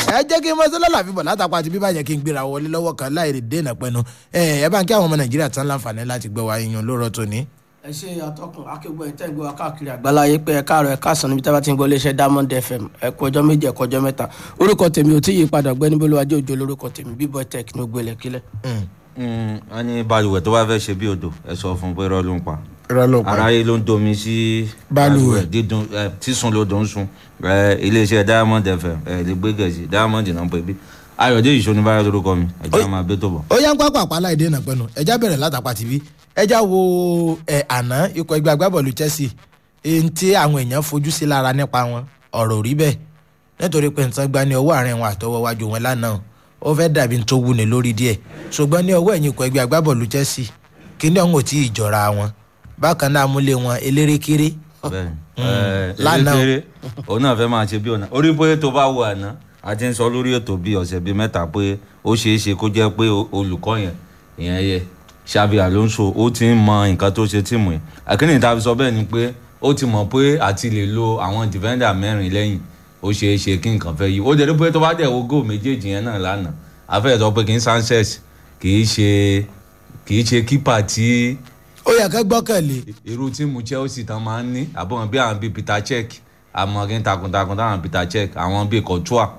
ẹ jẹ́ kí n mọ́sẹ́ lọ́la fíbọ̀ látàpá àti bíbá yẹ kí n gbéra wọlé lọ́wọ́ kan láì lè dènà pẹ́nu ẹ ẹ bá ń kí àwọn ọmọ nàìjíríà tán láǹfààní láti gbọ́ wa yan lóró tòní. ẹ ṣe àtọkùn akẹgbẹ́ ẹ̀ tẹ́ ń gbé wa káàkiri àgbáláyé pé ẹ káàárọ̀ ẹ káàsán níbi tí a bá ti ń gbọ́ iléeṣẹ́ diamond fm ẹ kú ọjọ́ méjì ẹ kú ọjọ́ mẹ́ta orúkọ tèmi ò tí yí padà ọ̀gbẹ́ni bolúwájú òjò lórúkọ tèmi bíbọ tech ní ogbélé kílẹ̀. wọ́n ní balùwẹ̀ tó bá fẹ́ ṣe bí odò ẹ sọ fún un pé irọ́ ló ń pa rọlọ pa aráyé ló ń domi sí Balùwẹ̀. dídùn ẹ, sísun ló dùn sun ẹ, iléeṣẹ́ diamond fm ẹ lè gbé gẹ̀ẹ́sì diamond náà pè bí ayọ̀dé ìṣòní báyọ̀ lórúkọ mi ẹ̀jẹ̀ máa bẹ́ tó bọ̀. ó yá ń pápá àpá láì dènà pẹ́nu ẹjá bẹ̀rẹ̀ látàpá tìbí ẹjá wo ẹ àná ikọ̀ ẹgbẹ́ agbábọ́ọ̀lù chelsea èyí tí àwọn èèyàn fojú sí lára nípa wọn ọ̀rọ̀ ò rí bẹ́ẹ̀ nítorí pé nǹkan gba ní ọwọ́ àárín wọn àtọwọ́ wájú wọn lánàá ó fẹ́ dàbí tó wúni lórí díẹ̀ ṣùgbọ́n ní ọwọ́ ẹ̀yìn ikọ̀ ẹgbẹ́ agbábọ́ọ̀lù chelsea kíní ọ̀hún ò tí ì jọra wọn bákan náà múlé wọn elérékéré bẹ́ẹ̀ni ẹ, lánàá. elékeré òun náà fẹ́ máa ṣe bí ọ̀nà orí bóyá tó bá wọ àná a ti ń sọ lórí ètò bíi ọ̀sẹ̀ bíi mẹ́ta pé ó ṣeé ṣe kó jẹ́ pé o- olùkọ́ yẹn ìyẹn yẹ Xabi Alonso ó ti ń mọ nǹkan tó ṣe tíìmù yẹn àkínní ta fi sọ bẹ́ẹ̀ ni pé ó ti mọ̀ pé àti lè lo àwọn defender mẹ́rin lẹ́yìn ó ṣeé ṣe kí nǹkan fẹ́ yí ó dẹ̀ pé tó bá dẹ̀ wo góò méjèèjì yẹn náà lánàá afẹ́ sọ pé kì í Sanchez kì í ṣe kì í ṣe kípà tí ó yẹ kẹ́ gbọ́kànlé irú tíìmù Chelsea tán máa ń ní àbọ̀wọ̀n bí àwọn bíi Peter Cech amọ̀rin takuntakun táwọn Peter Cech àwọn bíi Courtois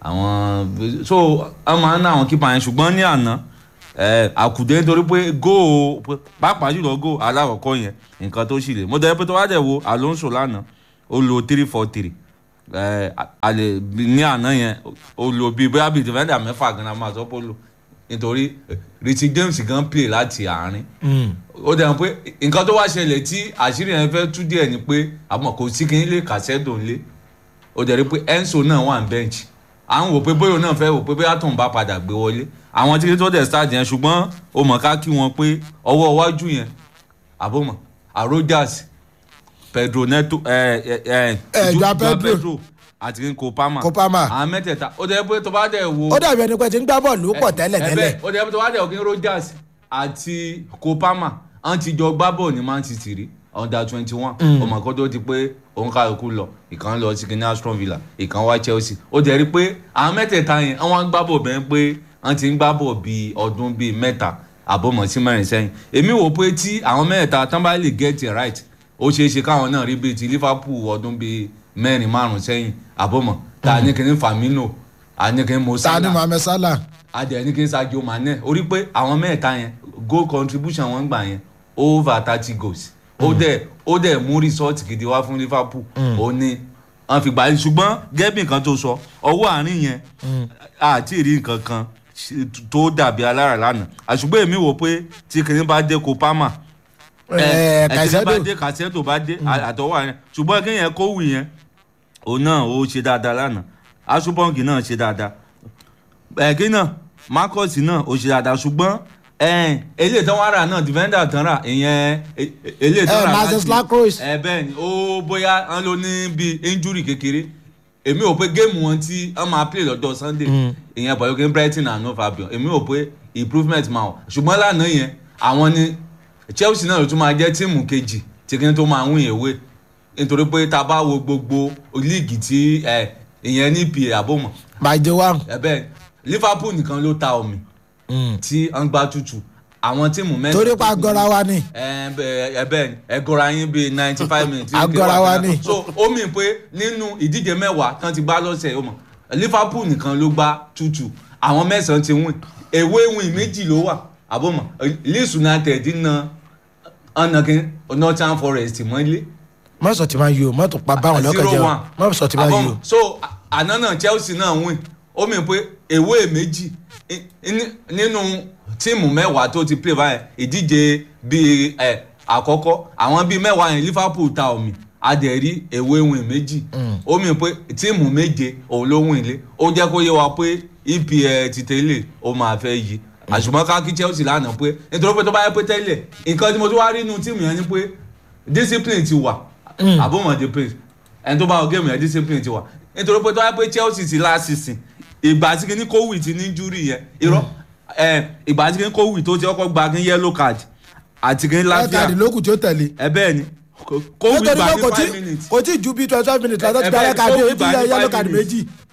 àwọn so wọ́n máa ń ná àwọn kípa yẹn ṣùgbọ́n ní àná ẹ, àkùdé nítorí pé góò pàápàá jùlọ góò alákọ̀ọ́kọ́ yẹn nǹkan tó ṣì lè mo dẹ̀ pé tó wá dẹ̀ wo Alonso lánàá ó lo three four three ẹ, a- a lè ní àná yẹn ó lo bíi bóyá bíi defender mẹ́fà gan-an máa sọ pé ó lò nítorí Richie James gan play láti àárín ó dẹ̀ mọ̀ pé nǹkan tó wá ṣẹlẹ̀ tí àṣírí yẹn fẹ́ tú díẹ̀ ni pé àmọ́ kò sí kí n lè kàṣẹ́dò ńlé ó dẹ̀ rí pé Enzo náà wà ní bench à ń wò pé bóyá òun náà fẹ́ wò pé bóyá tóun bá padà gbé wọlé àwọn tí tó dẹ̀ start yẹn ṣùgbọ́n ó mọ̀ ká kí wọn pé ọwọ́ iwájú yẹn àbọ̀mọ̀ Arrojas Pedro Neto ẹ ẹ ẹ Eh, Ju- Joao Joao Pedro. àti Kopama Kopama. àwọn mẹ́tẹ̀ẹ̀ta ó dẹ̀ pé tó bá dẹ̀ wo ó dàbí ẹni pé ti ń gbá bọ́ọ̀lù pọ̀ tẹ́lẹ̀ ẹ- ẹ tẹ́lẹ̀ bẹ́ẹ̀, ó dẹ̀ tó wá dẹ̀ òkè Rogers àti Kopama wọ́n ti jọ gbá bọ́ọ̀ ní Man City rí under twenty one ọmọ kan tó ti pé òun kálukú lọ ìkan lọ sí kíní Aston Villa ìkan wá Chelsea ó dẹ̀ rí pé àwọn mẹ́tẹ̀ẹ̀ta yẹn wọ́n ń gbá bọ̀ bẹ́ẹ̀ pé wọ́n ti ń gbá bọ̀ bíi ọdún bíi mẹ́ta àbọ̀mọ̀ sí mẹ́rin sẹ́yìn èmi wò pé tí àwọn mẹ́tẹ̀ẹ̀ta tán bá lè get it right ó ṣeé ṣe káwọn náà rí bíi ti Liverpool ọdún bíi mẹ́rin márùn sẹ́yìn àbọ̀mọ̀ tá a ní kíní Firmino a ní kíní Mo ta ni Salah mohammed salah adẹ ní kí n Sadio Mane orí pé àwọn mẹ́ta yẹn goal contribution wọn gbà yẹn over thirty goals ó dẹ̀ ó dẹ̀ mú result gidi wá fún Liverpool ó ní wọn fi gbà ṣùgbọ́n gẹ́bí nǹkan tó sọ ọwọ́ àárín yẹn àti ìrí nǹkan kan ṣe- tó dàbí alára lánàá àṣùgbọ́n èmi wò pé tí kìnìún bá dé Kopama ẹ ẹ tí bá kàṣẹ́dò dé Caicedo bá dé àtọwọ́ àárín ṣùgbọ́n kí yẹn kó wì yẹn òun náà ó ṣe dáadáa lánàá asupọ́ǹkì náà ṣe dáadáa ẹ̀kí náà Marcus náà ó ṣe dáadáa ṣùgbọ́n ẹ̀ẹ́n eléyìí tán wá rà náà defender tán rà ìyẹn e- e- eléyìí tán ẹ rà Marcus Lacroix ẹ bẹ́ẹ̀ ni ó bóyá wọn ló ní bíi injury kékeré èmi ò pé géèmù wọn tí wọn máa play lọ́jọ́ Sunday ìyẹn pẹ̀lú kí n Brighton and no Fabian èmi ò pé improvement máa wà ṣùgbọ́n lánàá yẹn àwọn ni Chelsea náà ló tún máa jẹ́ tíìmù kejì tí kí n tó máa win ìwé nítorí pé tá a bá wo gbogbo líìgì tí ẹ, ìyẹn ní pa àbòmọ̀ bàjẹ́ wa ẹ̀bẹ̀ Liverpool nìkan ló ta omi tí wọ́n gbá tutù àwọn tíìmù mẹ́ta torí pa agọ́ra wa ni ẹbẹ ẹgọra yín bíi ninety five minutes. Agọra wa ni. so ó mì pé nínú ìdíje mẹ́wàá tán ti gbá lọ́sẹ̀ ó mọ̀ Liverpool nìkan ló gbá tútù àwọn mẹ́sàn-án ti win èwe win méjì ló wà àbọ̀mọ̀ Leeds United na ọ̀nàkín Nottingham Forest mọ́lé mọ́sọ̀ tí máa yí o mọ́tò pa báwọn lọ́kàn jẹ́ o mọ́sọ̀ tí máa yí o Àbọ̀mọ̀. so à- àná náà Chelsea náà win ó mì pé èwe méjì i- ní- nínú tíìmù mẹ́wàá tó ti play báyẹn ìdíje bíi ẹ̀ àkọ́kọ́ àwọn bíi mẹ́wàá yẹn Liverpool ta omi adẹ̀rí èwe win méjì ó mì pé tíìmù méje òun ló win lé ó jẹ́ kó yé wa pé EPL ti tẹ́lẹ̀ ó máa fẹ́ yí àṣùmọ́ ká kí Chelsea lánàá pé nítorí pé tó bá yẹ pé tẹ́lẹ̀ nǹkan tí mo tún wá rí inú tíìmù yẹn ni pé discipline ti wà àbọ̀mọ̀dé pé ẹni tó bá wọ géèmù yẹn discipline ti wà nítorí pé tó wáyé pé Chelsea ti last season ìgbà tí kìíní kówì ti ní injury yẹn irọ́ ẹ ìgbà tí kìíní kówì tó ti ọkọ̀ gba kìíní yellow card àti kìíní ẹ kàdí láfíà lókù tí ó tẹ̀lé ẹ bẹ́ẹ̀ ni kówì nítorí gba pé ní kò tí five minutes kò tí ju bí twenty five minutes látọ́ ti Ẹ gba bẹ́ẹ̀ ẹ kàdí ni, èyí tí Kobe yẹ gba ní yellow five card minutes. méjì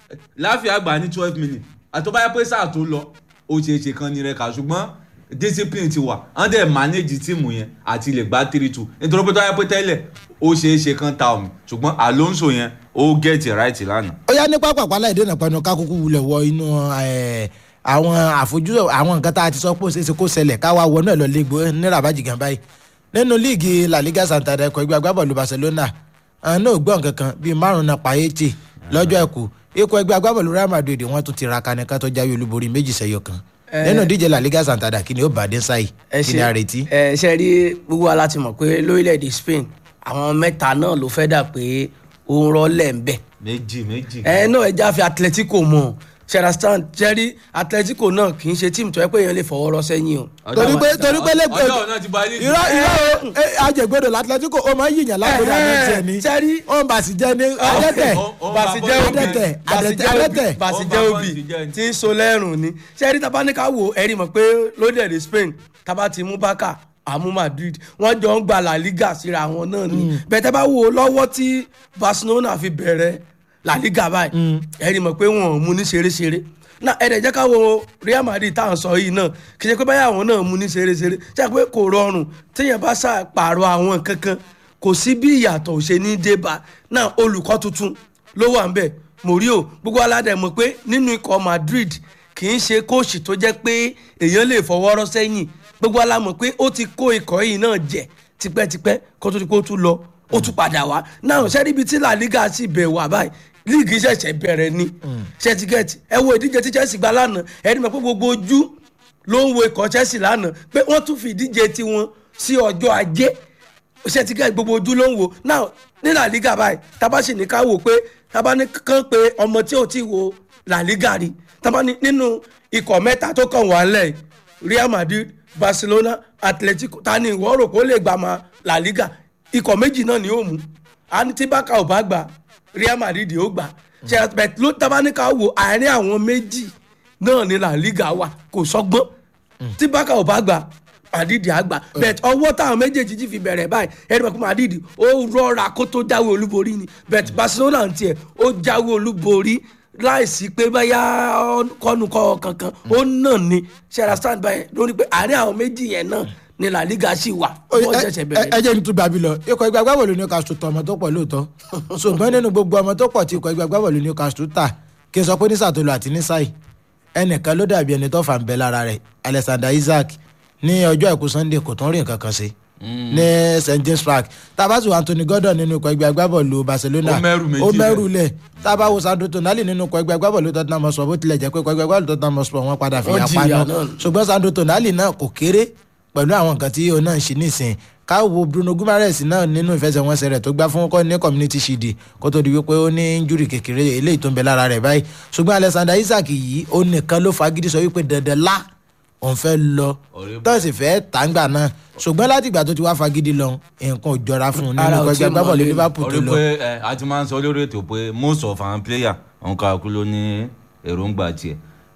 láfíà gbà ní twelve minutes àtọ́báyá pé sáà tó lọ ó ṣeé ṣe kan ní rẹ̀ kà ṣùgbọ́n discipline ti wà wọ́n dẹ̀ manage tíìmù yẹn àti lè gbá three two nítorí pé tọ́yá pé tẹ́lẹ̀ ó ṣeé ṣe kan ta omi ṣùgbọ́n Alonso yẹn ó get it right lánàá. ó yá ní pápákọ̀ aláìdènà pẹ̀lú kákúkú wulẹ̀ wọ inú ẹ̀, àwọn àfojú àwọn nǹkan tá a ti sọ pé ó ṣeé ṣe kó ṣẹlẹ̀ káwa wọnú ẹ̀ lọ légbó ní rabaji gan báyìí nínú líìgì La Liga Santander ẹ̀kọ́ ẹgbẹ́ agbábọ́ọ̀lù Barcelona àwọn náà gbọ́n kankan bíi márùn-ún náà pààyètì lọ́jọ́ ẹ̀kú ikọ̀ ẹgbẹ́ agbábọ́ọ̀lù Real Madrid wọ́n tún ti ra kanìkan tó jáwé olúborí méjì sẹ́yọ kan nínú díje La Liga Santander kí ni ó bàdé sáì ẹ kí ni a retí. ẹ ṣe rí gbogbo wa láti mọ̀ pé lórílẹ̀‐èdè Spain àwọn mẹ́ta náà ló fẹ́ dà pé ó ń rọ́lẹ̀ ń bẹ̀ méjì méjì. ẹ náà ẹ já fi Atletico mọ̀ ṣẹ̀rastan jẹ́rí Atletico náà kì í ṣe tíìmù tó yẹ pé èèyàn lè fọwọ́ rọ́ sẹ́yìn o. torí pé torí pé lẹ́gbẹ̀ẹ́ ọjọ́ náà ti bá ilé irọ́ irọ́ ẹ, ajẹgbẹdọ l'Atletico ó máa ń yìnyín lágbèdè àmì tiẹ̀ ní sẹ́rí ó ń bàṣì jẹ́ ní adẹ́tẹ̀ ó- ó ń bàṣì bá jẹ́ bọ́ọ̀lù obì adẹ́tẹ̀, bàṣì adẹ́tẹ̀, jẹ́ obì adẹ́tẹ̀. bàṣì Ó ń jẹ́ bá obì bọ́ọ̀lù jẹ́. tí ń so lẹ́rùn ni sẹ́rí tabaníkà wò ẹ̀rí mọ̀ pé lórílẹ̀‐èdè Spain tábà ti mú Barca àmú Madrid wọ́n jọ ń gba La Liga síra wọn náà ni bẹ́tẹ́ bá wò ó lọ́wọ́ tí Barcelona fi bẹ̀rẹ̀ La Liga báyìí ẹ̀rí mọ̀ pé wọn ò mú ní ṣeréṣeré náà ẹ̀rẹ̀ jẹ́ ká wo Real Madrid tá à ń sọ yìí náà kì í ṣe pé báyà àwọn náà mú ní ṣeréṣeré ṣe pé kò rọrùn téèyàn bá ṣàpàrọ̀ àwọn kankan kò sí bí ìyàtọ̀ ò ṣe ní débà náà olùkọ́ tuntun ló wà ń bẹ̀ Mourinho gbogbo aládẹ mọ̀ pé nínú ikọ̀ Madrid kì í ṣe kóòṣì tó jẹ́ pé èèyàn lè fọwọ́rọ́ sẹ́yìn gbogbo alámọ̀ pé ó ti kó ikọ̀ yìí náà jẹ tipẹ́tipẹ́ kó tó di pé ó tún lọ ó tún padà wá náà sẹ́ni ibi tí La Liga sì bẹ̀ wá báyìí líìgì ṣẹ̀ṣẹ̀ bẹ̀rẹ̀ ni ṣẹ́tìgẹ́tì ẹ wo ìdíje tí Chelsea gba lánàá ẹni mọ̀ pé gbogbo ojú ló ń wo ikọ̀ Chelsea lánàá pé wọ́n tún fi ìdíje tiwọn sí ọjọ́ ajé ṣẹ́tìgẹ́tì gbogbo ojú ló ń wo náà ní La Liga báyìí tábà sì ní ká wò pé tábà ní kán pé ọmọ tí ò tí wo La Liga rí tábà ní nínú ikọ̀ mẹ́ta tó kàn wá lẹ̀ Real Madrid Barcelona Atletico ta ni ìwọ rò pé ó lè gbà máa La Liga ikọ̀ méjì náà ni ó mú àní tí Barca ò bá gbà Real Madrid ó gbà ṣe bẹ̀t ló tábà ní ká wò àárín àwọn méjì náà ni La Liga wà kò sọ́gbọ́n tí Barca ò bá gbà Madrid á gbà bẹ̀t ọwọ́ táwọn méjèèjì ti fi bẹ̀rẹ̀ báyìí ẹni pé Madrid ó rọra kó tó jáwé olúborí ni bẹ̀t Barcelona ń tiẹ̀ ó jáwé olúborí láìsí pé báyà kọ́nukọ́ kankan ó náà ni ṣẹ́ra stand by lórí pé àárín àwọn méjì yẹn náà ni La Liga sì wà wọ́n ṣẹ̀ṣẹ̀ ẹ bẹ̀rẹ̀ ẹ jẹ́ ní túbà bí lọ ikọ̀ ẹgbẹ́ agbábọ̀lù Newcastle tọ ọmọ tó pọ̀ lóòótọ́ ṣùgbọ́n nínú gbogbo ọmọ tó pọ̀ tí ikọ̀ ẹgbẹ́ agbábọ̀lù Newcastle tà kí n sọ pé ní sàtòlù àti ní sáì ẹnìkan ló dàbí ẹni tó fà ń bẹ lára rẹ̀ Alexander Isaac ní ọjọ́ àìkú Sunday kò tún rí nǹkan kan ṣe ní St James Park tabasu Anthony Gordon nínú ikọ̀ ẹgbẹ́ agbábọ̀lù Barcelona Ó mẹ́rù méjì ó lẹ̀. mẹ́rù lẹ̀ tabawo Sandro Tonali nínú ikọ̀ ẹgbẹ́ agbábọ̀lù Tottenham Hotspur bó tilẹ̀ jẹ́ pé ikọ̀ ẹgbẹ́ agbábọ̀lù Tottenham Hotspur wọn padà fi Wọ́n yàn jìyà paná náà. ṣùgbọ́n Sandro Tonali náà kò kéré pẹ̀lú àwọn nǹkan tí òun náà ń ṣe nísìn káwo Bruno Guimaraes náà nínú ìfẹsẹ̀wọnsẹ̀ rẹ̀ tó gbá fún kọ́ ní community shield kó tó di wípé ó ní injury kékeré eléyìí tó ń bẹ lára rẹ̀ báyìí ṣùgbọ́n Alexander Isaac yìí ó nìkan ló fagídí sọ wípé dandan lá òun fẹ́ lọ Ọ̀rẹ́ tó sì fẹ́ tàǹgbà náà ṣùgbọ́n láti ìgbà tó ti wá fagídí lọ nǹkan ò jọra fún un nínú Ara ò ẹgbẹ́ tí ì agbábọ́ọ̀lù mọ̀lẹ́. Liverpool tó orí lọ. pé ẹ a ti máa ń sọ lórí ètò pé most of our player òun kà kú ló ní èròǹgbà tiẹ̀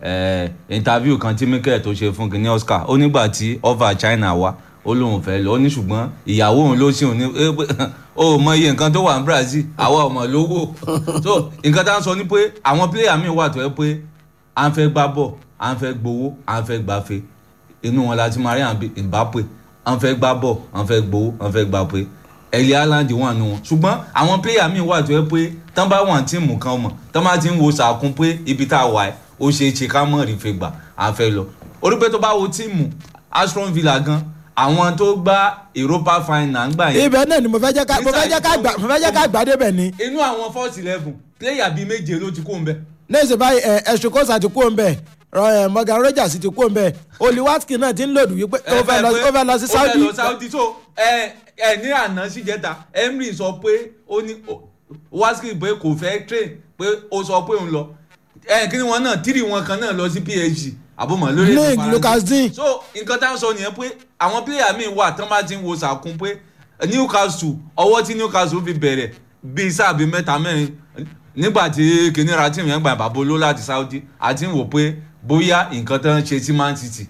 ẹ interview kan tí Mikel tó ṣe fún kìnìún Oscar ó nígbà tí over China wá ó lóun fẹ́ lọ ó ní ṣùgbọ́n ìyàwó òun ló ṣì ń ní ẹ pé ó mọ iye nǹkan tó wà ní Brazil àwa ọmọ lówó so nǹkan tá à ń sọ ni pé àwọn player míì wà tó yẹ pé à ń fẹ́ gbá bọ̀ à ń fẹ́ gbowó à ń fẹ́ gbafẹ́ inú wọn la ti máa rí àwọn Mbappe à ń fẹ́ gbá bọ̀ à ń fẹ́ gbowó à ń fẹ́ gbafẹ́ ẹ̀lẹ́ haaland wà nù wọn ṣùgbọ́n àwọn pléyà míì wà tó yẹ pé tán bá wà tíìmù kan mọ̀ tán bá ti ń wo sàkún pé ibi tá a wà ẹ́ ó ṣeé ṣe ká mọ̀ rí fẹ́ gbà á fẹ́ lọ orí pé tó bá wo tíìmù Aston Villa gan àwọn tó gbá Europa final gbà yẹn ibẹ̀ náà ni mo fẹ́ jẹ́ ká mo fẹ́ jẹ́ ká gbà mo fẹ́ jẹ́ ká gbà débẹ̀ ni inú àwọn first eleven pléyà bíi méje ló ti kó ń bẹ. lẹ́sìn báyìí ẹ̀ ẹ̀sùn kọ́sà ti kú òun bẹ̀ ẹ̀ Morgan Rogers ti kú òun bẹ̀ Oli Watkins náà ti ń lòdù wípé ó fẹ́ lọ ó fẹ́ lọ sí ó fẹ́ Saudi lọ Saudi so ẹ ẹ ní àná síjẹta Emery sọ pé ó ní Watkins pé kò fẹ́ train pé ó sọ pé òun lọ ẹ kí ni wọn náà tírì wọn kan náà lọ sí PSG àbọ̀mọ̀ lórí èdè League Faransé. Lucas Dean. so nǹkan tá a sọ nìyẹn pé àwọn pílẹ̀yà míì wà tán bá ti ń wo sàkún pé Newcastle ọwọ́ tí Newcastle fi bẹ̀rẹ̀ bíi sáà bíi mẹ́ta mẹ́rin nígbà tí kìnìún tíìmù yẹn gba ìbàbọ̀ láti Saudi àti ń wò pé bóyá nǹkan tán ṣe sí Man City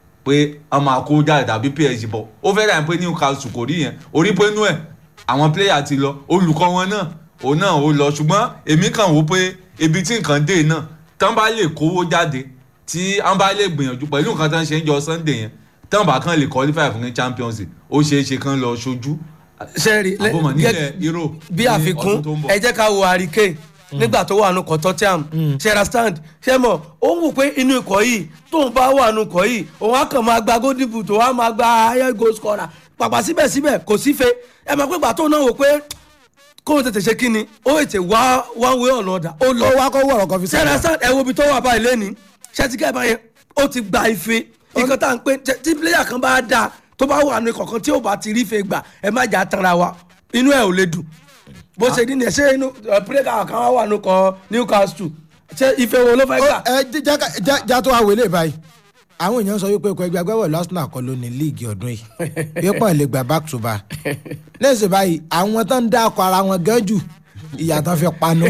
pé a máa kó jáde tàbí PSG bọ̀ ó fẹ́ dà pé Newcastle kò rí yẹn orí pé inú ẹ̀ àwọn pléyà ti lọ olùkọ́ wọn náà òun náà ó lọ ṣùgbọ́n èmi kàn wò pé ibi tí nǹkan dé náà tán bá lè kówó jáde tí wọ́n bá lè gbìyànjú pẹ̀lú nǹkan tán ṣe ń jọ sunday yẹn tán bá kàn lè qualify fún champions league ó ṣeé ṣe kán lọ ṣojú sẹ́ẹ̀rì àbọ̀mọ̀ nílẹ̀ euro bí ní àfikún ọdún tó ń bọ̀. ẹ jẹ́ ká wo àríkè nígbà tó wà nù kọ́ tottenham ṣẹ́ra stand ṣé mọ̀ ó ń wò pé inú ikọ̀ yìí tóun bá wà nù ikọ̀ yìí òun á kàn máa gba golden boot òun á máa gba higher goal scorer pàpà síbẹ̀síbẹ̀ kò sífe ẹ mọ̀ pé gbà tóun náà wò pé kóun tètè ṣe kí ni ó ètè wá one way or another ó lọ ó wá kó wọ̀rọ̀ kan fi ṣẹ́ra sẹ́yìn. stand ẹ wo ibi tó wà báyìí lẹ́ni ṣẹ́tìkẹ́ báyẹn ó ti gba ife nǹkan tá à ń pè tí player kan bá dáa tó bá wà nù ikọ̀ kan tí ò bá ti rí ife gbà ẹ má jà tanra wa inú ẹ ò lè dùn bó ṣe ní ní ẹ ṣé inú pírẹ́kà kan wà nù kọ newcastle ṣé ife wo ló fẹ́ gbà. Ó, ẹ jẹ́- jẹ́ ká- jẹ́- já tó wá wọlé báyìí àwọn èèyàn sọ wípé ikọ̀ ẹgbẹ́ agbábọ́ọ̀lù arsenal kọ́ ló ní líìgì ọdún yìí yípo lè gbà back to back lẹ́sìn báyìí àwọn tó ń dá akọ ara wọn gan jù ìyàtọ̀ fi panu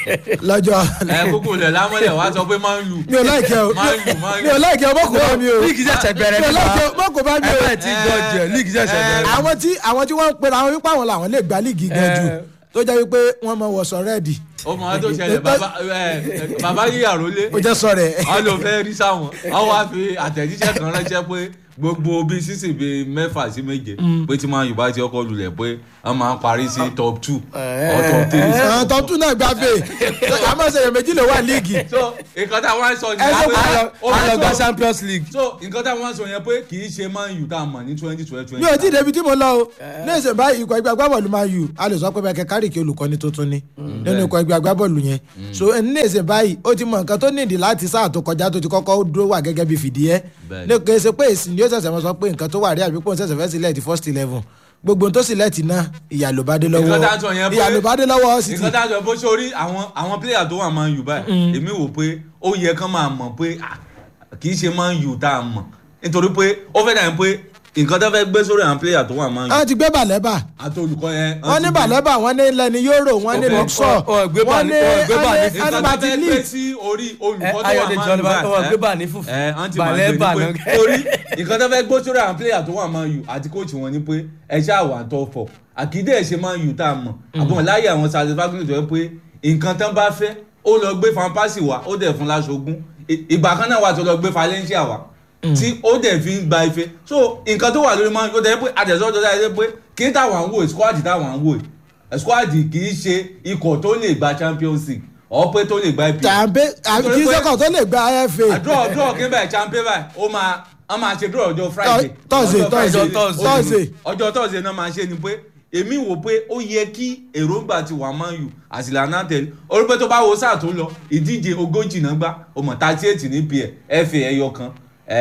lọ́jọ́ ẹ kókò lẹ̀ lámọ́lẹ̀ wá sọ pé máa ń lù mi ò láìkẹ́ o máa ń lù máa ń mi ò lù. láìkẹ́ o mọ̀ kó bá mi o líìgì ṣẹ̀ṣẹ̀ bẹ̀rẹ̀ mi ò nípa láìkẹ́ o mọ̀ kó bá mi o ẹgbẹ́ tí dọ̀jẹ̀ líìgì ṣẹ̀ṣẹ̀ bẹ̀rẹ̀. àwọn tí àwọn tí wọ́n ń pera àwọn wípé àwọn làwọn lè gba líìgì gan jù Eh. tó jẹ́ wípé wọ́n mọ wọ̀sọ̀ rẹ́ẹ̀dì ó mọ àwọn tó ṣẹlẹ̀ bàbá ẹ, bàbá yíyàrá lé ó jẹ́ sọ rẹ̀ wọn ló fẹ́ rí sáwọn wọn wá fi àtẹ̀jíṣẹ́ kan ránṣẹ́ pé gbogbo bíi sísìn bíi mẹ́fà sí méje pé tí máa yorùbá ti ọkọ̀ lulẹ̀ pé wọ́n máa ń parí sí top two or top three. àwọn tó tún náà gbàgbé àmọ́ ṣèyàn méjì ló wà líìgì so nǹkan tá a wá ń sọ Ẹ ṣe nìyẹn kó pé ó a lọ gba máa ń sọ champions league. so nǹkan tá a wá ń sọ yẹn pé kì í ṣe man u tá a mọ̀ ní twenty twenty mi ò tí ì débi tí mo lọ o ní ìsìn báyìí ikọ̀ ẹgbẹ́ agbábọ́ọ̀lù máa yù a lè sọ pé bẹ́ẹ̀ kárìkì olùkọ́ni tuntun ni nínú ikọ̀ ẹgbẹ́ agbábọ́ọ̀lù yẹn so ní ìsìn báyìí ó ti mọ nǹkan tó nídìí láti sáà tó kọjá tó ti kọ́kọ́ dúró wà gẹ́gẹ́ bí fìdíhẹ́ Bẹ́ẹ̀ni. ní kò ṣe pé èsì ni ó ṣẹ̀ṣẹ̀ mọ́ sọ pé nǹkan tó wà rí àbí pò ń ṣẹ̀ṣẹ̀ fẹ́ sílẹ̀ ti first eleven gbogbo ohun tó sílẹ̀ ti ná ìyà ló bá dé lọ́wọ́ Nǹkan tá a sọ yẹn pé- ìyà ló bá dé lọ́wọ́ City nǹkan tá a sọ bó ṣe orí àwọn àwọn player tó wà man u báyìí èmi wò pé ó yẹ kán máa mọ̀ pé ah, kì í ṣe man u tá a mọ̀ nítorí pé ó fẹ́ dàbí pé nǹkan tó fẹ́ gbé sórí àwọn player tó wà man u wọ́n ti gbé bàlẹ́bà àti olùkọ́ yẹn wọ́n ní ti gbé- bàlẹ́bà wọ́n ní lẹ́ni yóró wọ́n ní Ó fẹ́- luxor ó- ó gbé bà wọ́n ní- ní ó gbé bà ní- nǹkan tó anibati fẹ́ gbé league sí orí olùkọ́ tó wà Ayọ̀dèjì man u Oliver, báyìí wọ́n gbé ẹ, bà ní fùfú. ẹ wọ́n ti Bàlẹ́ máa bà gbé náà. ní pé orí nǹkan tó fẹ́ gbé sórí àwọn player tó wà man u àti coach wọn ni pé ẹ ṣáà wà tó fọ̀ àkídé ẹ̀ ṣe man u tá a mọ̀ àbọ̀n láyé àwọn satisfaction tó yẹ pé nǹkan tán bá fẹ́ ó lọ gbé fanpasi wá ó dẹ̀ fún láṣogún I- ìgbà kan náà wà tó lọ gbé Valencia wá tí ó dẹ̀ fi ń gba ife so nǹkan tó wà lórí man u ó dẹ̀ pé àtẹ̀sọ́ tó dáa pé kí n táwọn ń wò squad táwọn ń wò squad kì í ṣe ikọ̀ tó lè gba Champions League ọ̀ pé tó lè gba IPL tàbí àbí kí Nítorí pé- sẹ́kọ̀ tó lè gba fa draw draw kí n bẹ̀ champion báyìí ó máa wọ́n máa ṣe draw ọjọ́ friday Thursday, Ọjọ́ Thursday, Friday. Thursday. ọjọ́ thursday náà máa ṣe ni pé èmi wò pé ó yẹ kí èròǹgbà ti wà Man U àsìlànà tẹ̀lé orí pé tó bá wo sáà tó lọ ìdíje ogójì náà gbá ọmọ thirty eight ní pl fa ẹyọ kan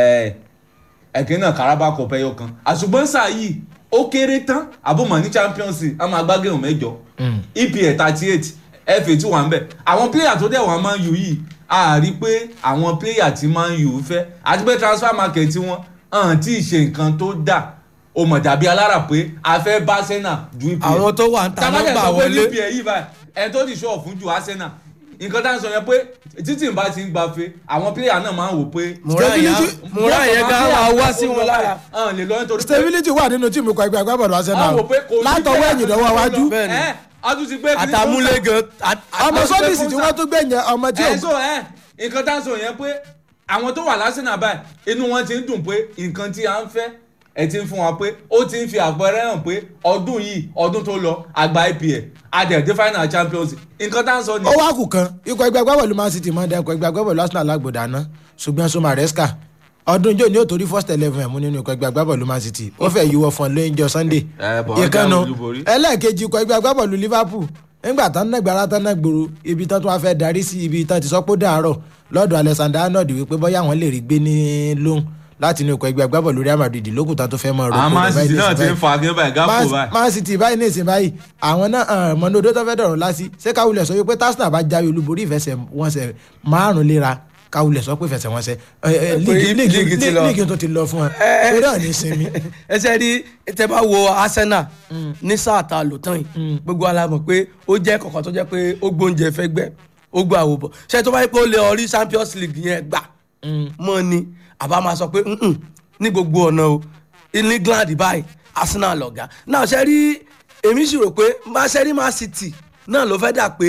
ẹ̀kẹ́ náà Carabao Cup ẹyọ kan àṣùgbọ́n sáà yìí ó kéré tán àbọ̀mọ̀ ní champions league a máa gbá géèmù mẹ́jọ epl thirty eight fa tí wà ń bẹ̀ àwọn player tó dẹ̀ wà Man U yìí a rí pé àwọn player tí Man U fẹ́ àti pé transfer market wọn hàn tí ì ṣe nǹkan tó dà ó mọ̀ dàbí alára pé a fẹ́ bá Arsenal ju epl àwọn tó wà ń ta tábàjẹ́ nọ́mbà sọ pé wọlé epl yìí báyìí ẹni tó ti ṣọ́ fún ju Arsenal nǹkan tá à ń sọ yẹn pé títí n bá ti ń gbafẹ́ àwọn player náà máa ń wò pé Moran yẹn Stability- Moran yẹn gan wá wá sí wọn lára. hàn lè lọ nítorí pé stability wà nínú tíìmù ikọ̀ ẹgbẹ́ agbábọ́ọ̀lù Arsenal àwọn wò pé kò sí látọwọ́ player ẹ̀yìn tó lọ́wọ́ lọ. wájú Bẹ́ẹ̀ni. ẹ a tún ti gbé kí ni àtàmúlé fún- gan. à- à- ọmọ àti pé sọ́dísì fún tí sa- wọ́n tún gbé yẹn ọmọ tí ẹ ò so ẹ nǹkan tá à ń sọ yẹn pé àwọn tó wà lásìnà báyìí inú wọn ti ń dùn pé nǹkan tí à ń fẹ́ ẹ ti ń fún wa pé ó ti ń fi àpẹẹrẹ hàn pé ọdún yìí ọdún tó lọ àgbà IPL adẹ̀dẹ̀ final champions nǹkan tá à ń sọ ó nìyẹn. wá kù kan ikọ̀ ẹgbẹ́ agbábọ́ọ̀lù Man City máa ń dẹ́kun ẹgbẹ́ agbábọ́ọ̀lù Arsenal lágbòdà náà ṣùgbọ́n so Maresca ọdún jò ní òtórí first eleven ẹ̀ mú nínú ikọ̀ ẹgbẹ́ agbábọ́ọ̀lù Man City ó fẹ́ yíwọ́ fún ọ lóyúnjọ Sunday Ẹ, bọ̀ wọ́n ìkànnù jáwé olúborí. ẹlẹ́ẹ̀kejì ikọ̀ ẹgbẹ́ agbábọ́ọ̀lù Liverpool nígbà tán náà gbára tán náà gbòòrò ibi tán tó wá fẹ́ darí sí ibi tán ti sọ pé ó dàárọ̀ lọ́dọ̀ Alexander Arnold wípé bóyá àwọn lè rí gbé ní lóhùn láti inú ikọ̀ ẹgbẹ́ agbábọ́ọ̀lù Real Madrid lókùn tán tó fẹ́ mọ́ àwọn Man City náà ti ń fa akíní báyìí gáfò Man- báyìí. Man City báyìí ní ìsìn báyìí àwọn náà mọ̀nàdó tó fẹ́ dọ̀rọ̀ lásì ṣé káwulẹ̀ sọ wípé tásínà bá jáwé olúborí ìfẹsẹ̀wọnsẹ̀ márùn léra káwulẹ̀ sọ pé ìfẹsẹ̀wọnsẹ̀ ẹ, ẹ, líìgì líìgì líìgì ti lọ. líìgì tó ti lọ fún ẹ eré ọ̀nì sinmi. ẹsẹ rí tẹ bá wo Arsenal ní sáà tá a lò tán yìí gbogbo ala mọ̀ pé ó jẹ́ kọ̀ọ̀kan tó jẹ́ pé ó gbóúnjẹ fẹ́ gbẹ́ ó gbọ́ àwò bọ̀ ṣé tó bá yẹ pé ó lè ọrí Champions League yẹn gbà mọ́ ni àbá máa sọ pé "Mm-mm, ní gbogbo ọ̀nà o ní England báyìí Arsenal lọ̀gá náà ṣe rí èmi sì rò pé má ṣe rí Man City náà ló fẹ́ dà pé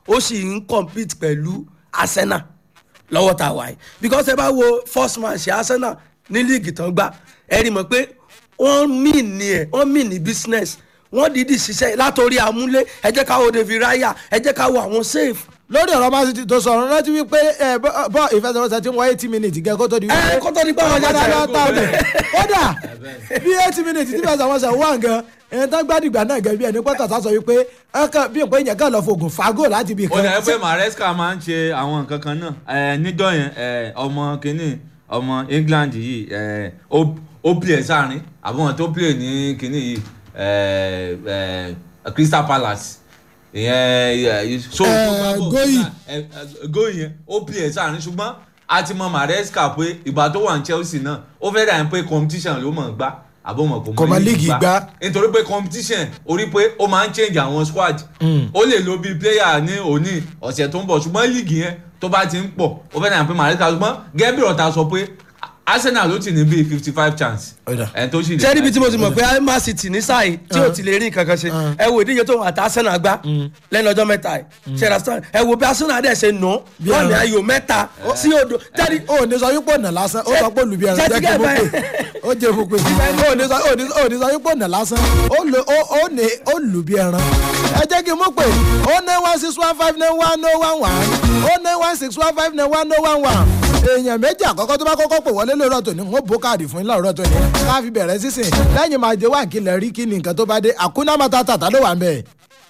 ó sì ń compete pẹ̀lú arsenal lọ́wọ́ tá a wà yìí because ẹ bá wo first match arsenal ní líìgì tán gbá ẹ rí mọ̀ pé wọ́n mì ní ẹ̀ wọ́n mì ní business wọ́n dìídì ṣiṣẹ́ látòrí amúlé ẹ jẹ́ ká wo david raya ẹ jẹ́ ká wo àwọn safe lórí ọ̀rọ̀ man city tó sọ̀rọ̀ rántí wípé ẹ bọ́ bọ́ ìfẹsẹ̀wọnsẹ̀ tí ń wọ eighty minutes gẹ́ kó tó di wípé ẹ kó tó di pé àwọn ọjà ọjà dáadáa tá a bẹ̀ kódà bí eighty minutes tí ìfẹsẹ̀wọnsẹ̀ wà gan ẹni tán gbàdìgbà náà gẹ̀ bí ẹni pọ́tà sá sọ wípé ẹ̀kan bí nǹkan ìyẹn kàn lọ fògùn fagó láti ibì ó kan dẹ̀ pé maresca máa ń ṣe àwọn nǹkan kan náà ẹ níjọ́ yẹn ẹ ọmọ kínní ọmọ england yìí ẹ ó ó play sáàrin àbọ̀wọ̀n tó play ní kínní yìí ẹ ẹ crystal palace ìyẹn so Eh, Goyi. goyi yẹn ó play sáàrin ṣùgbọ́n a ti mọ maresca pé ìgbà tó wà ní chelsea náà ó fẹ́ dà ní pé competition ló mọ̀ ń gbá àbọ̀mọ̀ kò Kò mọ league gbá. nítorí pé competition orí pé ó máa ń change àwọn squad ó lè lo bíi player ní òní ọ̀sẹ̀ tó ń bọ̀ ṣùgbọ́n league yẹn tó bá ti ń pọ̀ ó fẹ́ dà ní pé maresca ṣùgbọ́n gẹ́gẹ́ bí ọ̀tá sọ pé arsenal ló ti ní bíi fifty five chance Ó dà. ẹ̀ tó sì lè ṣé níbi tí mo ti mọ̀ pé man city ní sáà yìí tí ò ti lè rí nǹkan kan ṣe ẹ wo ìdíje tó wà tá arsenal gbá lẹ́nu ọjọ́ mẹ́ta yìí ṣe understand ẹ wo bí arsenal dẹ̀ ṣe nà Bí wọ́n ní ẹran. ayò mẹ́ta sí odò tẹ́lí ó ní sọ wípé ọ̀nà lásán ó sọ pé olùbí ẹran Ṣé jẹ́ ti kí gẹ́ mo pè báyìí? ó jẹ́ mo pè ó ní sọ ó ní ó ní sọ wípé ọ̀nà lásán ó lè ó ó ní ó lùbí ẹran ẹ jẹ́ kí n mú pé ó ní one six one five nine one no one one ó ní one six one five nine one no one one èèyàn méjì àkọ́kọ́ tó bá kọ́kọ́ pè wọlé lóòrọ̀ tòní ń bó káàdì fún ilé ọ̀rọ̀ tòní ká fi bẹ̀rẹ̀ sísìn lẹ́yìn máa jẹ́ wà kí lẹ rí kí ni nǹkan tó bá dé àkúná máa tàtà ló wà ń bẹ̀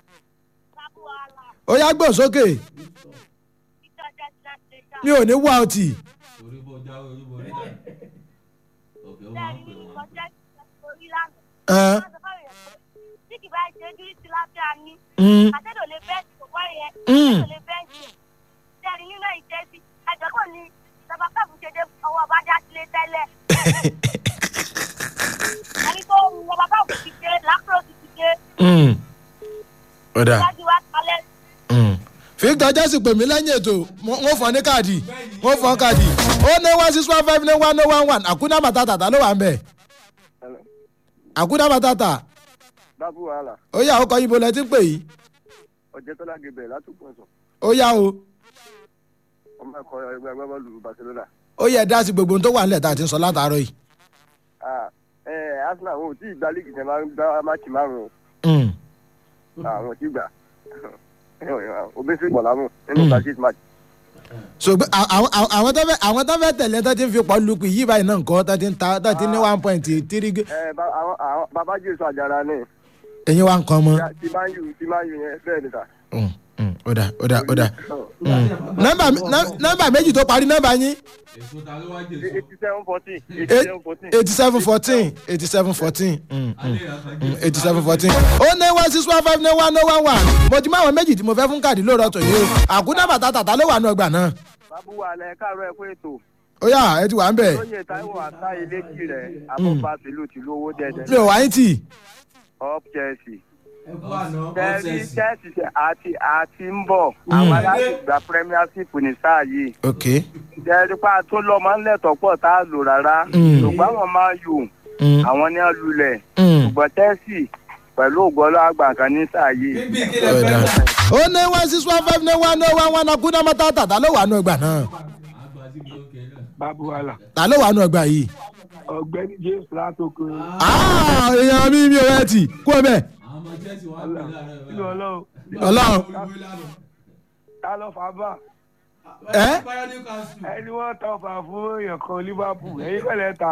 ó yá gbọ̀n sókè mi ò ní wá ọtí. Ẹn. Mm. Mm. Mm. ó dáa. Mm. victor jesse pè mí lẹ́yìn ètò mo- wọ́n fọ́ ní káàdì wọ́n fọ́ káàdì ó ní one six one five ní one oh one one àkúná matata ta ló wà ń bẹ̀ àkúná matata bábú wàhálà ó yà ó kọ́ ibo lẹ ti ń pè yìí ọjọ́ tó láge bẹ̀rẹ̀ látòkùn sọ ó yà o ọmọ ẹ̀kọ́ ẹgbẹ́ agbábọ́ọ̀lù barcelona. ó yẹ dá sí gbogbo ohun tó wà nílẹ̀ tá a ti ń sọ látàárọ̀ yìí. Ah, eh, arsenal wọn ò tí ì gba líìgì tẹ máa ń gbá máàkì márùn-ún Mm. àwọn ò tí ì gbà obesi bọ̀lámù nínú practice match. so gbé- à- àwọn àwọn- àwọn tó fẹ́ àwọn tó fẹ́ tẹ̀lé tó ti ń fi pọ̀ lukú yìí báyìí náà nǹkan tó ti ń ta tó ti ní one point three gé- ẹ bá àwọn àwọn bàbá jésù àjàrà ní ẹ̀yin wa nǹkan mọ́. ti máa ń yù ti máa ń yù yẹn bẹ́ẹ̀ ni ta. Mm, mm, ó dà ó dà ó dà. Mm. nọ́mbà nọ́- nọ́mbà méjì tó parí nọ́mbà yín èso ta ló wá jẹ eighty seven fourteen eighty seven fourteen. eighty seven fourteen eighty seven fourteen eighty seven fourteen ó ní one six one five ní one oh one one mo ti mú àwọn méjì tí mo fẹ́ fún káàdì lóòrọ̀ tó yìí o àkúná bàtà tàtà ló wà ní ọgbà náà bábú wàhálà ẹ káàárọ̀ ẹ kó ètò ó yà ẹ ti wà ń bẹ̀ lóye táíwò àtà ilé kì rẹ àbọ̀bá tìlú tìlú owó mi dẹ́dẹ́ ò wá yín tì up chelsea. tẹ́lí chelsea àti àti ń bọ̀ àwọn aláṣẹ gba premiership ní sáà yìí. ok jẹ́rípa tó lọ́mọ ńlẹ̀tọ̀ pọ̀ tá a lò rárá Mm. ṣùgbọ́n àwọn máa yò Mm, àwọn ní àlùlẹ̀ mm. ṣùgbọ́n tẹ́sì pẹ̀lú ògbọ́lọ́ àgbà kan ní sáà yìí. Ó dà. ó ní one six one five ní one oh one one àkúná bàtà tàtà ló wà ní ọgbà náà babu wàhálà ta ló wà ní ọgbà yìí. ọ̀gbẹ́ni james látòkè Ah, èèyàn mi mi ò rẹ tì kú ẹ bẹ́ẹ̀ nínú ọlọ́run ọlọ́run ta ló fà bá ẹ ẹni wọ́n tọ́ fà fún èèyàn kan liverpool ẹ̀yin pẹ̀lẹ́ ta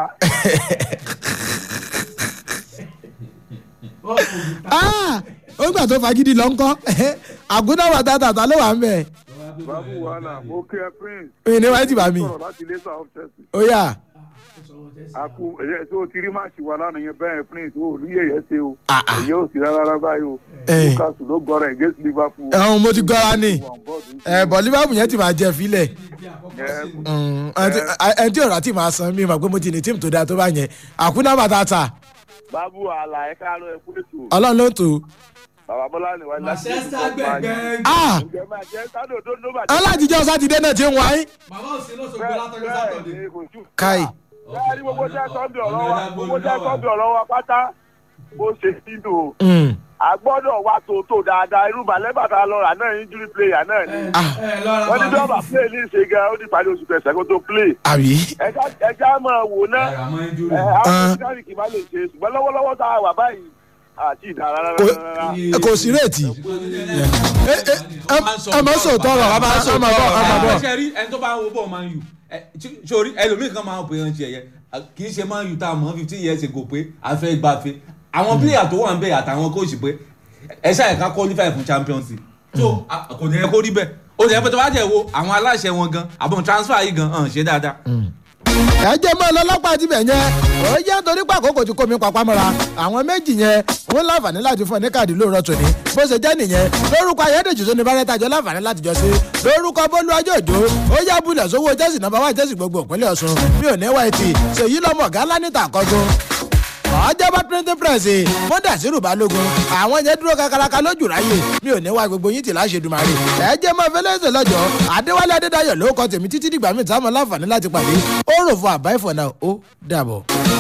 Ah, ó gbà tó fagídí lọ ńkọ́ àkúná bàtà tàtà ló wà ń bẹ̀ babu wàhálà mo kí ẹ prince mi ní wáyé tì bá mi sọ̀rọ̀ láti ilé sáà chelsea. ó yà àkú ẹ̀yẹ tó ti rí máàcì wa lánàá yẹn bẹ́ẹ̀ prince ó rí èyẹ ṣe o Ah, ah. èyẹ ò sí rárá rárá báyìí o Eh. newcastle ló gọrọ against liverpool. ẹ̀hún mo ti gọ́ra ni Wọ́n bọ́ọ̀dù ń ẹ̀ bọ̀ liverpool yẹn ti máa jẹ fílẹ̀ ṣe- Mm, ẹni tí ọ̀rọ̀ àti máa san mi mà pé mo ti ní tíìmù tó dáa tó bá yẹn àkúná bàtà tà babu wàhálà ẹ káàárọ̀ ẹ kú ètò ọlọ́run ló tó bàbá bọ́lá ni wàá láti manchester gbẹgbẹ Ah, ǹjẹ́ máa jẹ́ sádò tó ló bàjẹ́. ọlọ́jìjọ́ sátidé náà ti ń wáyé bàbá òsì ló sọ bẹ́ẹ̀ ni kò jù. káì bẹ́ẹ̀ ni gbogbo jẹ́ sọ́ọ̀dì ọ̀rọ̀ wa gbogbo jẹ́ sọ́ọ̀dì ọ̀rọ̀ wa pátá bó ṣe nínú Mm. a gbọ́dọ̀ wá tòótọ́ dáadáa irú balẹ́bàtà lọ́ra náà injury player náà ni wọ́n ní dọ́ọ̀bà play ní ìṣe gan ó ní parí oṣù kẹsàn-án kó tó play àbí. ẹja ẹja máa wò náà ẹ àwọn ìdárí kì í má lè ṣe ṣùgbọ́n lọ́wọ́lọ́wọ́ tá a wà báyìí àti ìdára rárá kò kò sí réètì. ẹ ẹ ẹ má sọ tọrọ a máa sọ ọmọ bọ ọmọ bọ. ṣe rí ẹni tó bá wo bọ́ọ̀ máa ń yù ẹ, tí- sórí ẹlòmíì kan máa ń pè é ṣe ẹ̀yẹ kì í ṣe máa ń yù tá a mọ̀ fifteen years ago pé a fẹ́ gbafẹ́ àwọn pílẹ̀yà tó wà ń bẹ̀ àtàwọn kóòsì pé ẹ ṣáà ká qualify fún champions league so a- kò ní ẹ kó rí bẹ́ẹ̀ ó ní ẹ pé tó bá jẹ́ wo àwọn aláṣẹ wọn gan àbọ̀n transfer yìí gan hàn ṣe dáadáa. ẹ jẹ́ mọ́ ọlọ́pàá ti bẹ̀ yẹn ó jẹ́ torí pé àkókò tí kò mí papá mọ́ra àwọn méjì yẹn wọ́n láǹfààní láti fún ọ ní káàdì lóòrọ̀ tòní bó ṣe jẹ́ nìyẹn lórúkọ ayédèjì tó ní bárẹ́tà jọ láǹfààní láti jọ sí lórúkọ bólú ajé òjò ó yá bulẹ̀ sówó jẹ́sì nọ́mbà wá jẹ́sì gbogbo ìpínlẹ̀ ọ̀ṣun mi ò ní wá etí ṣèyí lọ́mọ ọ̀gá ńlá níta àkọ́gun ọjọ́bọ̀ printing press fún dàsírù balógun àwọn yẹn dúró kakaraka lójú ráyè mi ò ní wá gbogbo yín tì láṣẹ dùmarè ẹ jẹ́ mọ́ fẹlẹ́sẹ̀ lọ́jọ́ adéwálé adédayọ̀ ló kọ́ tèmi títí dìgbà mi táwọn láǹfààní láti pàdé ó rò fún àbá ìfọ̀nà ó dàbọ̀.